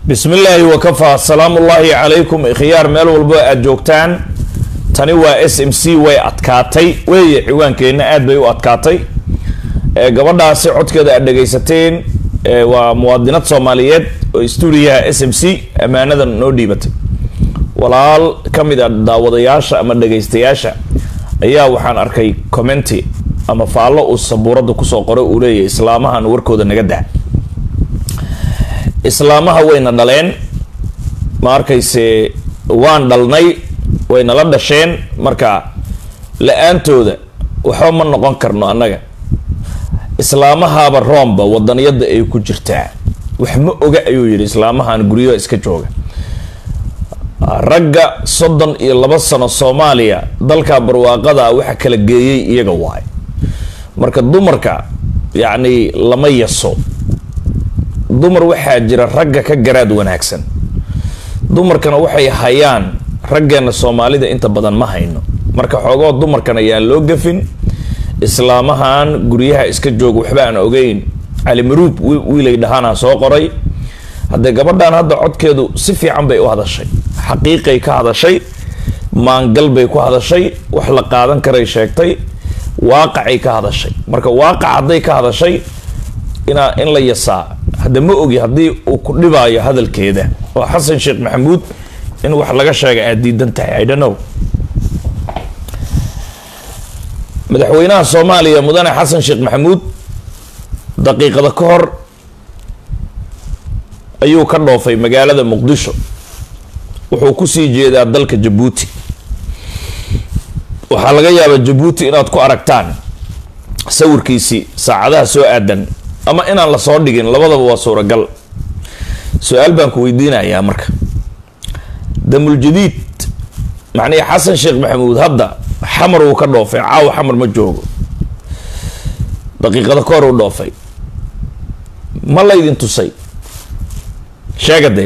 bismi illaahi wakafaa salaamu ullaahi calaykum ikhyaar meel walbo aada joogtaan tani waa s m c way adkaatay weeye ciwaankeenna aad bay u adkaatay gabadhaasi codkeeda aad dhegaysateen waa muwaadinad soomaaliyeed oo stuudiyaha s m c ammaanadan noo dhiibatay walaal ka mid a daawadayaasha ama dhagaystayaasha ayaa waxaan arkay commenty ama faallo uu sabuuradda kusoo qoray uu leeyahay islaamahan warkooda naga daa islaamaha wayna dhaleen ma arkayse waan dhalnay waynala dhasheen marka la-aantooda waxba ma noqon karno annaga islaamahaaba roomba wadaniyada ay ku jirtaa wax ma oga ayuu yidhi islaamahan guryaha iska jooga ragga soddon iyo laba sano soomaaliya dalka barwaaqada waxa kala geeyey iyaga waay marka dumarka yacni lama yaso dumar waxaa jira ragga ka garaad wanaagsan dumarkana waxay hayaan raggeena soomaalida inta badan ma hayno marka xoogoo dumarkan ayaan loo gafin islaamahan guryaha iska jooga waxba aan ogeyn cali maruub wiilay dhahaana soo qoray haddee gabadhan hadda codkeedu si fiican bay u hadashay xaqiiqay ka hadashay maangal bay ku hadashay wax la qaadan karay sheegtay waaqacay ka hadashay marka waaqac hadday ka hadashay inaa in la yasaa hadda ma ogi haddii uu ku dhibaayo hadalkeeda oo xasan sheekh maxamuud in wax laga sheega aad diidan tahay i don't know madaxweynaha soomaaliya mudane xasan sheekh maxamuud daqiiqada ka hor ayuu ka dhoofay magaalada muqdisho wuxuu kusii jeedaa dalka jabuuti waxaa laga yaabaa jabuuti inaad ku aragtaan sawirkiisii saacadaha soo aadan ama inaan la soo dhigin labadaba waa suuragal su-aal baan ku weydiinayaa marka damuljadiid macnihii xasan sheekh maxamuud hadda xamar uu ka dhoofay caawa xamar ma joogo daqiiqada ka hor uu dhoofay ma laydin tusay sheega dee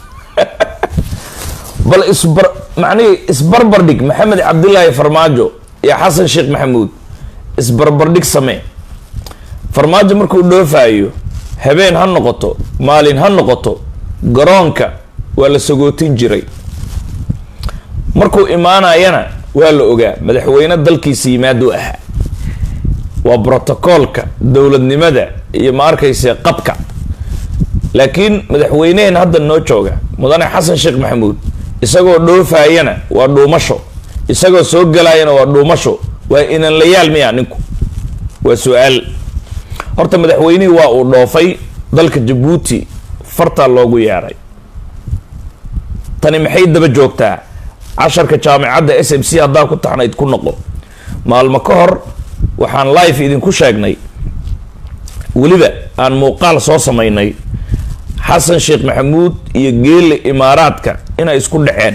bal isbar macnihii isbarbardhig maxamed cabdilaahi farmaajo iyo xasan sheekh maxamuud isbarbardhig samee farmaajo markuu dhoofayo habeen ha noqoto maalin ha noqoto garoonka waa la sagootin jiray markuu imaanayana waa la ogaa madaxweyne dalkiisa yimaaduu ahaa waa brotocoolka dowladnimada iyo ma arkayse qabka laakiin madaxweynehen hadda noo jooga mudane xasan sheekh maxamuud isagoo dhoofayana waa dhuumasho isagoo soo galaayana waa dhuumasho waa inan layaal miya ninku waa su-aal horta madaxweynihii waa uu dhoofay dalka jabuuti fartaa loogu yeeray tani maxay daba joogtaa casharka jaamicadda s m c haddaa ku taxnayd ku noqo maalmo ka hor waxaan life idinku sheegnay weliba aan muuqaal soo samaynay xasan sheekh maxamuud iyo geele imaaraadka inay isku dhaceen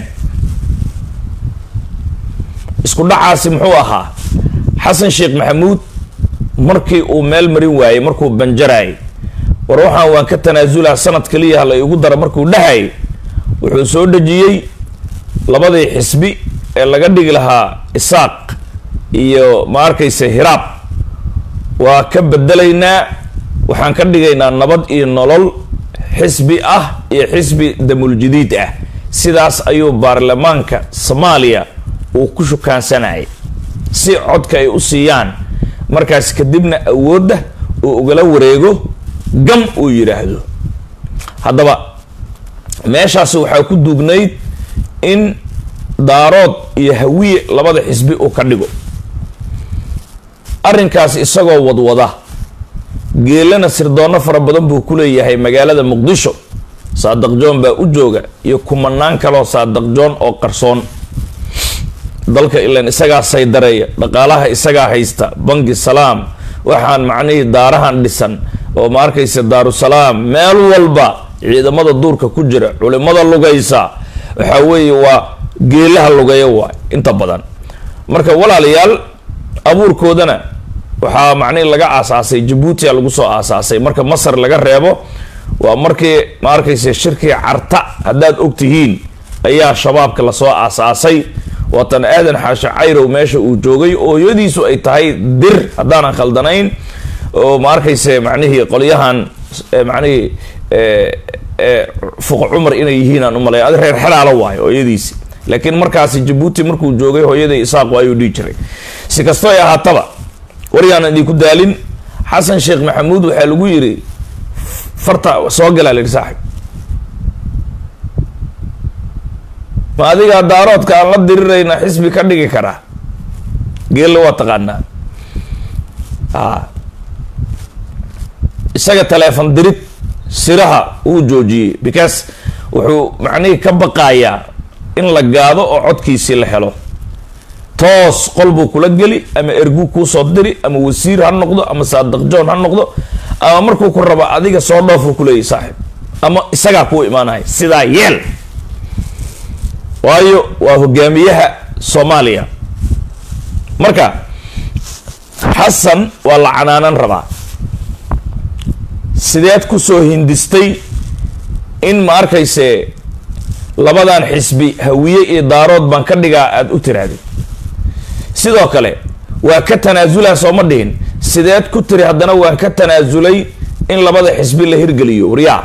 isku dhacaasi muxuu ahaa xasan sheekh maxamuud markii uu meel marin waayey markuu banjaraayay war waxaan waan ka tanaasulaa sanad kaliya hala igu dara markuu dhahayay wuxuu soo dhejiyey labadii xisbi ee laga dhigi lahaa isaaq iyo ma arkaysa hiraab waa ka bedelaynaa waxaan ka dhigaynaa nabad iyo nolol xisbi ah iyo xisbi damuljadiid ah sidaas ayuu baarlamaanka soomaaliya uu ku shukaansanayay si codka ay u siiyaan markaas kadibna awoodda uu ugala wareego gam uu yidhaahdo haddaba meeshaasi waxaa ku duugnayd in daarood iyo hawiye labada xisbi uu ka dhigo arrinkaas isagoo wadwada geelana sirdoonno fara badan buu ku leeyahay magaalada muqdisho saadaq joon baa u jooga iyo kumanaan kaloo saadaq joon oo qarsoon dalka ilan isagaa saydareeya dhaqaalaha isagaa haysta banki salaam waxaan macnihii daarahan dhisan oo ma arkaysa daarusalaam meel walba ciidamada duurka ku jira culimada lugaysa waxaa weeye waa geelaha lugeeya waay inta badan marka walaalayaal abuurkoodana waxaa macnihi laga aasaasay jabuutia lagu soo aasaasay marka masar laga reebo waa markii ma arkaysa shirkii carta haddaad og tihiin ayaa shabaabka lasoo aasaasay waatan aadan xaashe cayrow meesha uu joogay ooyadiisu ay tahay dir haddaanan khaldanayn oo ma arkayse macnihii qolyahan macnihii fuq cumar inay yihiin aan u malay adi reer xelaalo waayo hooyadiisi laakiin markaasi jabuuti markuu joogay hooyaday isaaqu ayuu dhihi jiray si kastoo ay ahaataba waryaan idinku daalin xasan sheekh maxamuud waxaa lagu yidhi farta soo galaa la yidhi saaxib ma adigaa daaroodka aan la dirirayna xisbi ka dhigi karaa geella waa taqaanaa a isaga taleefon dirid siraha uu joojiyey because wuxuu macnihii ka baqayaa in la gaado oo codkiisii la helo toos qol buu kula geli ama erguu kuusoo diri ama wasiir ha noqdo ama saadiq john ha noqdo ama markuu ku rabo adiga soo dhoofuu kuleeyahy saaxib ama isagaa kuu imaanaya sidaa yeel waayo waa hogaamiyaha soomaaliya marka xasan waa la canaanan rabaa sideed kusoo hindistay in ma arkayse labadan xisbi hawiye iyo daarood baan ka dhigaa aada u tirahdid sidoo kale waa ka tanaasulaa sooma dhihin sideed ku tiri haddana waan ka tanaasulay in labada xisbi la hirgeliyo waryaa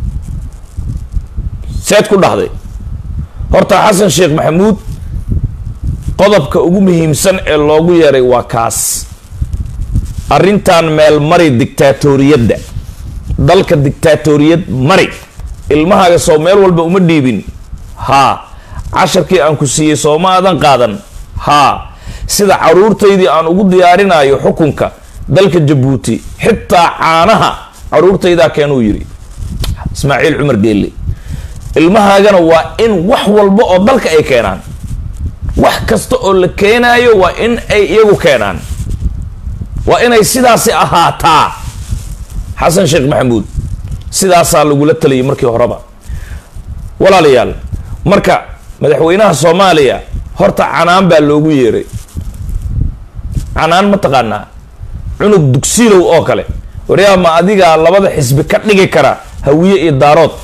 seed ku dhahday horta xasan sheekh maxamuud qodobka ugu muhiimsan ee loogu yeeray waa kaas arrintan meel mari dictaatoriyadda dalka dictaatoriyad mari ilmahaaga soo meel walba uma dhiibin haa casharkii aan ku siiyey sooma aadan qaadan haa sida caruurtaydii aan ugu diyaarinayo xukunka dalka jabuuti xitaa caanaha caruurtaydaa keenuu yidhi ismaaciil cumar geelle ilmahaagana waa in wax walba oo dalka ay keenaan wax kasta oo la keenaayo waa in ay iyagu keenaan waa inay sidaasi ahaataa xasan sheekh maxamuud sidaasaa lagula taliyay markii horeba walaalayaal marka madaxweynaha soomaaliya horta canaan baa loogu yeeray canaan ma taqaanaa cunug dugsiilow oo kale waryaa ma adigaa labada xisbi ka dhigi kara hawiye iyo daarood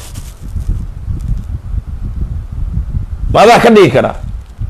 ma adaa ka dhigi karaa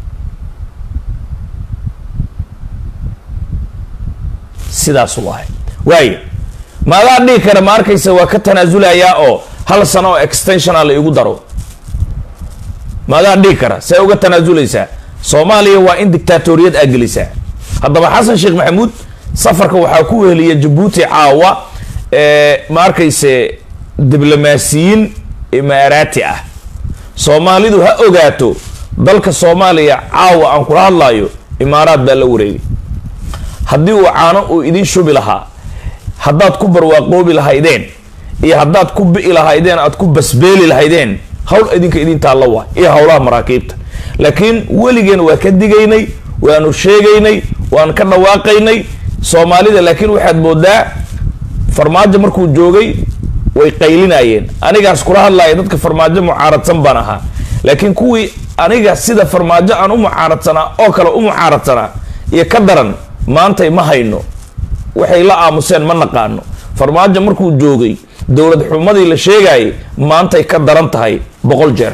sidaasuu ahay waayo ma adaa dhigi kara ma arkaysa waa ka tanaasulayaa oo hal sano oo extensiona la igu daro ma adaa dhigi kara see uga tanaasuleysaa soomaaliya waa in dictaatoriyad aa gelisaa haddaba xasan sheekh maxamuud safarka waxaa ku weheliya jabuuti caawa ma arkayse diblomaasiyiin imaaraati ah soomaalidu ha ogaato dalka soomaaliya caawa aan kula hadlayo imaaraad baa la wareegay haddii uu caano uu idin shubi lahaa haddaad ku barwaaqoobi lahaydeen iyo haddaad ku bi'i lahaydeen aad ku basbeeli lahaydeen hawl idinka idin taalla waa iyo howlaha maraakiibta laakiin weligeen waa ka digaynay waanu sheegaynay waan ka dhawaaqaynay soomaalida laakiin waxaad moodaa farmaajo markuu joogay way qaylinayeen anigaas kula hadlaya dadka farmaajo mucaaradsan baan ahaa laakiin kuwii aniga sida farmaajo aan u mucaaradsanaa oo kale u mucaaradsanaa iyo ka daran maantay ma hayno waxay la aamuseen ma naqaano farmaajo markuu joogay dowlad xumadii la sheegayay maantay ka daran tahay boqol jeer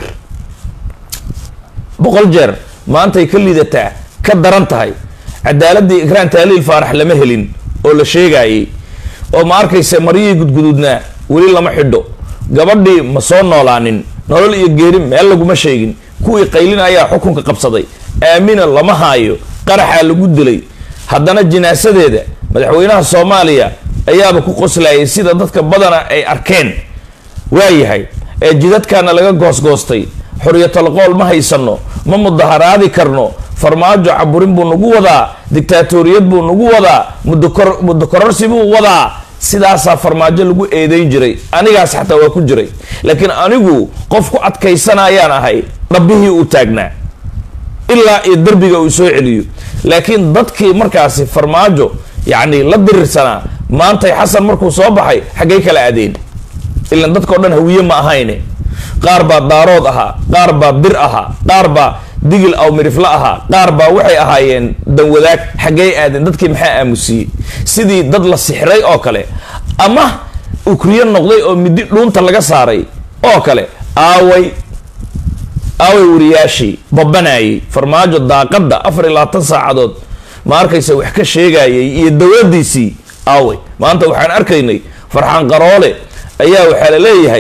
boqol jeer maantay ka lidataa ka daran tahay cadaaladii ikraan taaliil faarax lama helin oo la sheegayay oo ma arkaysa maryihii gudguduudnaa weli lama xidho gabadhii ma soo noolaanin nolol iyo geeri meel laguma sheegin kuwii qaylin ayaa xukunka qabsaday aamina lama haayo qaraxaa lagu dilay haddana jinaasadeeda madaxweynaha soomaaliya ayaaba ku qoslayay sida dadka badana ay arkeen waayahay ee jidadkaana laga goosgoostay xoriyatolqool ma haysano ma mudaharaadi karno farmaajo caburin buu nagu wadaa dictaatoriyad buu nagu wadaa muddo kororsi buu wadaa sidaasaa farmaajo lagu eedeyn jiray anigaas xataa waa ku jiray laakiin anigu qof ku adkaysanayaan ahay dhabbihii uu taagnaa ilaa iyo derbiga uu soo celiyo laakiin dadkii markaasi farmaajo yacni la dirirsanaa maantay xasan markuu soo baxay xaggay kala aadeen ilan dadkao dhan hawiye ma ahayne qaar baa daarood ahaa qaar baa bir ahaa qaar baa digil aw mirifla ahaa qaar baa waxay ahaayeen danwadaag xaggay aadeen dadkii maxaa aamusiyey sidii dad la sixray oo kale ama ukriyo noqday oo midi dhuunta laga saaray oo kale aaway aaway wariyaashii babanayay farmaajo daaqadda afar iyo labaatan saacadood ma arkaysa wax ka sheegayay iyo dowladiisii aaway maanta waxaan arkaynay farxaan qaroole ayaa waxaa la leeyahay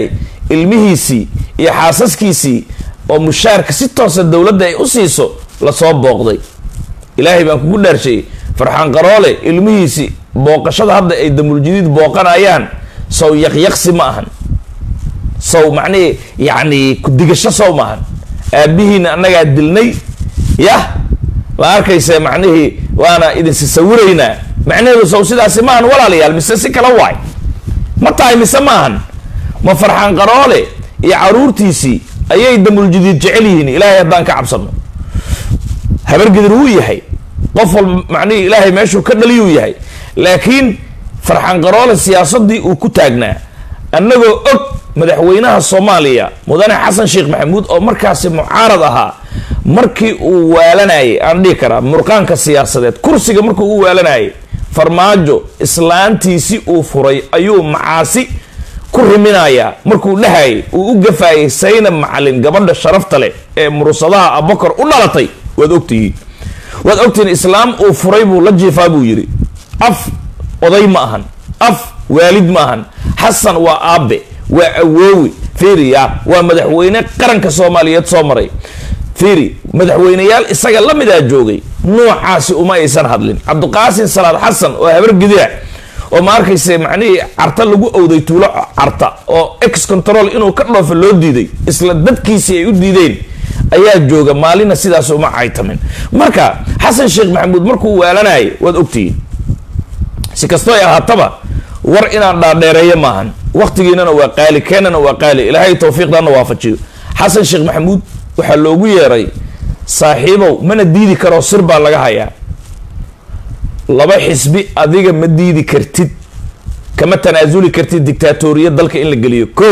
ilmihiisii iyo xaasaskiisii oo mushaarka si toosa dowladda ay u siiso lasoo booqday ilaahay baan kugu dhaarshay farxaan qaroole ilmihiisii booqashada hadda ay damuljadiid booqanayaan sow yaqyaqsi ma ahan sow macnihii yacni kudigasho sow ma ahan aabihiina annagaa dilnay yah ma arkayse macnihii waana idinsi sawiraynaa macnaheedu sow sidaasi ma ahan walaalayaal mise si kala waay ma tahay mise ma ahan ma farxaan qaroole iyo caruurtiisii ayay damuljadiid jecel yihiin ilaahay haddaan ka cabsano habargedir wuu yahay qof walba macnihii ilaahay meeshuu ka dhaliyuu yahay laakiin farxaan qaroole siyaasadii uu ku taagnaa annagoo og madaxweynaha soomaaliya mudane xasan sheekh maxamuud oo markaasi mucaarad ahaa markii uu waalanayay aan dhihi karaa murqaanka siyaasadeed kursiga markuu u waalanayay farmaajo islaantiisi uu furay ayuu macaasi ku riminayaa markuu dhahayay uu u gafaayay saynab macalin gabadha sharafta leh ee mursadaha abakar u dhalatay waad ogtihiin waad ogtihiin islaam uu furay buu la jiifaa buu yidhi af oday ma ahan af waalid ma ahan xasan waa aabe waa awoowi fiiriya waa madaxweyne qaranka soomaaliyeed soo maray fiiri madaxweyneyaal isaga la midaa joogay noocaasi uma aysan hadlin cabdiqaasin salaad xasan oo habar gidaa oo ma arkayse macnihii carta lagu owday tuulo carta oo ex control inuu ka dhoofo loo diiday isla dadkiisii ay u diideen ayaa jooga maalina sidaas uma caytamin marka xasan sheekh maxamuud markuu waalanayay waad ogtihiin si kastoo ay ahaataba war inaan dhaadheereeyo maahan waktigiinana waa qaali keenana waa qaali ilaahay tawfiiqdana waafajiyo xasan sheekh maxamuud waxaa loogu yeeray saaxiibow mana diidi karoo sir baa laga hayaa laba xisbi adiga ma diidi kartid kama tanaasuli kartid dictaatoriyad dalka in la geliyo ko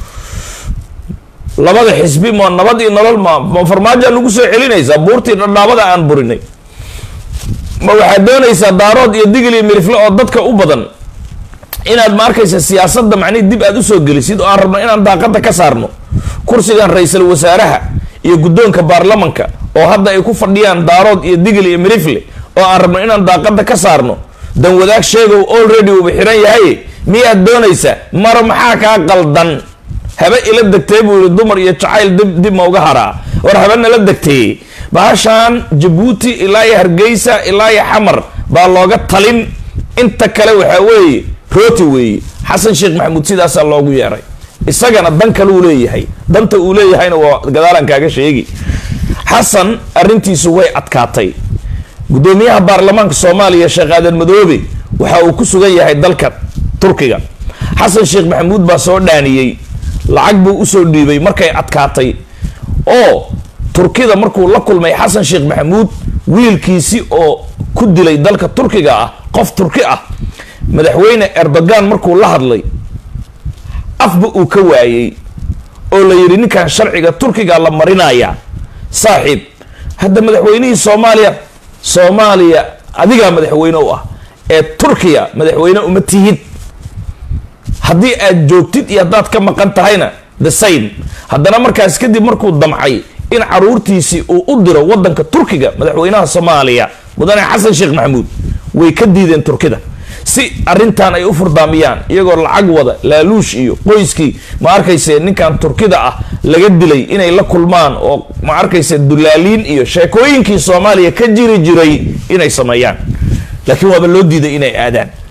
labada xisbi ma nabad iyo nolol ma ma farmaajaa lagu soo celinaysaa buurtii dhadhaabada aan burinay ma waxaad doonaysaa daarood iyo digil iyo mirifle oo dadka u badan inaad ma arkaysa siyaasadda macnihi dib aad usoo gelisid oo aan rabno inaan daaqada ka saarno kursigan ra-iisul wasaaraha iyo guddoonka baarlamanka oo hadda ay ku fadhiyaan daarood iyo digil iyo mirifle oo aan rabno inaan daaqada ka saarno dan wadaag sheegow already uuba xiran yahay miyaad doonaysaa mar maxaa kaa qaldan habe ila degtay buu yihi dumar iyo jacayl dib dib ma uga haraa war habe nala degtay bahashaan jabuuti ilaa iyo hargeysa ilaa iyo xamar baa looga talin inta kale waxaa weeye rooti weeye xasan sheekh maxamuud sidaasaa loogu yeeray isagana dan kale uu leeyahay danta uu leeyahayna waa gadaalaan kaaga sheegi xasan arrintiisu way adkaatay guddoomiyaha baarlamaanka soomaaliya sheekh aadan madoobe waxa uu ku sugan yahay dalka turkiga xasan sheekh maxamuud baa soo dhaaniyey lacag buu usoo dhiibay markay adkaatay oo turkida markuu la kulmay xasan sheekh maxamuud wiilkiisi oo ku dilay dalka turkiga ah qof turki ah madaxweyne erdogan markuu la hadlay afba uu ka waayey oo la yidhi ninkan sharciga turkiga la marinaya saaxiib hadda madaxweynihii soomaaliya soomaaliya adigaa madaxweyne u ah ee turkiya madaxweyne uma tihid haddii aad joogtid iyo haddaad ka maqan tahayna the same haddana markaas kadib markuu damcay in caruurtiisii uu u diro wadanka turkiga madaxweynaha soomaaliya mudane xasan sheekh maxamuud way ka diideen turkida si arintan ay u furdaamiyaan iyagoo lacag wada laaluush iyo qoyskii ma arkayse ninkan turkida ah laga dilay inay la kulmaan oo ma arkayse dulaaliin iyo sheekooyinkii soomaaliya ka jiri jiray inay sameeyaan laakiin waaba loo diiday inay aadaan